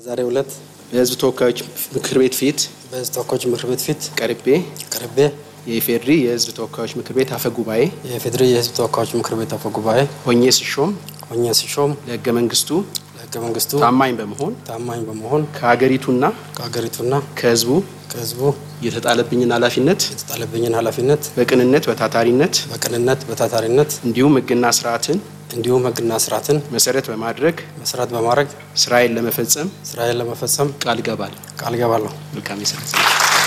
በዛሬው ዕለት በሕዝብ ተወካዮች ምክር ቤት ፊት በሕዝብ ተወካዮች ምክር ቤት ፊት ቀርቤ ቀርቤ የኢፌዴሪ የሕዝብ ተወካዮች ምክር ቤት አፈ ጉባኤ የፌዴሪ የሕዝብ ተወካዮች ምክር ቤት አፈ ጉባኤ ሆኜ ሲሾም ሆኜ ሲሾም ለሕገ መንግስቱ ለሕገ መንግስቱ ታማኝ በመሆን ታማኝ በመሆን ከሀገሪቱና ከሀገሪቱና ከሕዝቡ ከሕዝቡ የተጣለብኝን ኃላፊነት የተጣለብኝን ኃላፊነት በቅንነት በታታሪነት በቅንነት በታታሪነት እንዲሁም ሕግና ስርዓትን እንዲሁም ሕግና ስርዓትን መሰረት በማድረግ መሰረት በማድረግ ስራዬን ለመፈጸም ስራዬን ለመፈጸም ቃል እገባለሁ። ቃል ገባለሁ። መልካም የስራ ዘመን